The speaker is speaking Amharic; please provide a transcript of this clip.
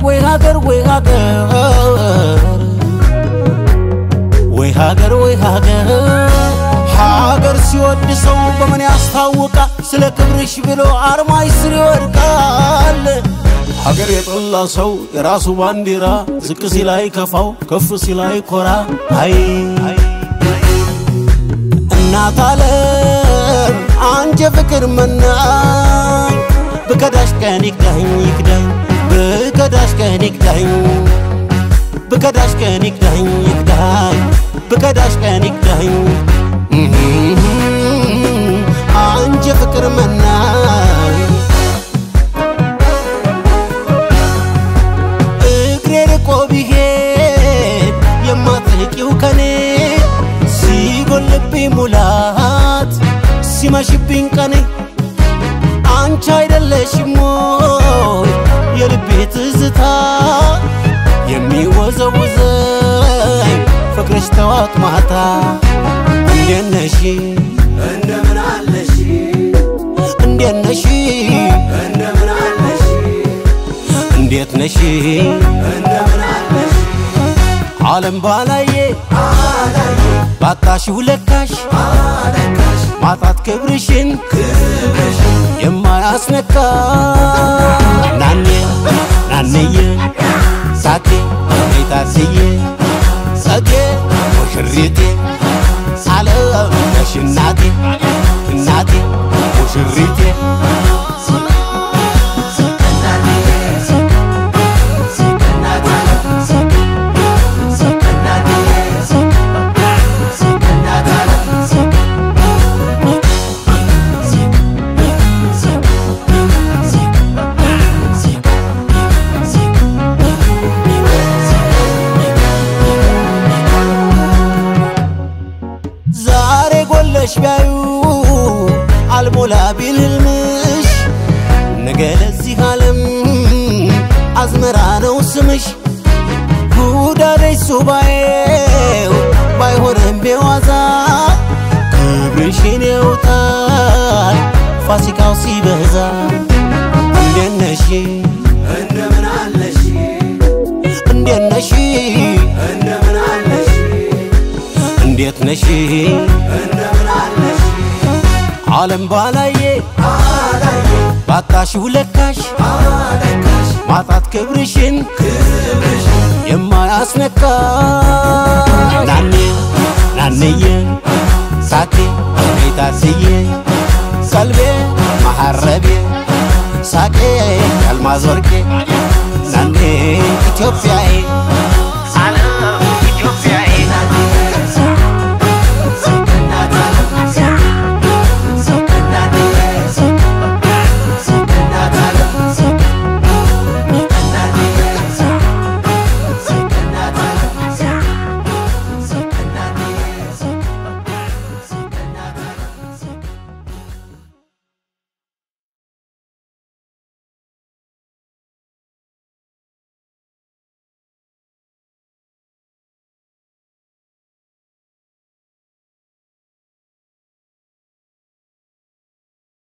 ወይ ሀገር ወይ ሀገር ወይ ሀገር ወይ ሀገር ሀገር ሲወድ ሰው በምን ያስታውቃል? ስለ ክብርሽ ብሎ አርማሽ ስር ይወድቃል። ሀገር የጠላ ሰው የራሱ ባንዲራ ዝቅ ሲላይ ከፋው ከፍ ሲላይ ኮራ አይ እናት ዓለም አንጀ ፍቅር መናኝ ብከዳሽ ቀን ይክዳኝ ይክዳኝ ብከዳሽ ቀን ይክዳኝ ብከዳሽ ቀን ይክዳኝ ይክዳኝ ብከዳሽ ቀን ይክዳኝ አንጀ ፍቅር መናኝ እግሬ ርቆ ቢሄድ የማትርቂው ከኔ ሲጎልብኝ ሙላት ሲመሽብኝ ቀኔ አንቺ አይደለሽም ወይ የልቤ ትዝታ የሚወዘውዘኝ ፍቅርሽ ጠዋት ማታ እንዴት ነሽ እንደምን አለሽ እንዴት ነሽ እንደምን አለሽ እንዴት ነሽ እንደምን አለሽ ዓለም ባላየ አላየ ባጣሽው ለካሽ አለካሽ ማጣት ክብርሽን ክብርሽ የማያስነካ ናኔ ናንዬ ሳቴ ቤታስዬ ጸጌ ሙሽሪቴ ዓለም ነሽ እናቴ እናቴ ሙሽሪቴ ዛሬ ጎለሽ ቢያዩ አልሞላ ቢል ህልምሽ ነገ ለዚህ ዓለም አዝመራ ነው ስምሽ ጉዳደሽ ሱባኤው ባይሆንም ቤዋዛ ክብርሽን ያውታል ፋሲካው ሲበዛ እንዴት ነሽ እንደምን አለሽ እንዴት ነሽ እንደምን አለሽ እንዴት ነሽ እንደምን አለሽ ዓለም ባላየ አላየ ባጣሽው ለካሽ አለካሽ ማጣት ክብርሽን ክብርሽ የማያስነካ ናኔ ናንዬ ሳቴ ቤታስዬ ቀልቤ መሐረቤ ሳቄ ያልማዝ ወርቄ ናኔ ኢትዮጵያዬ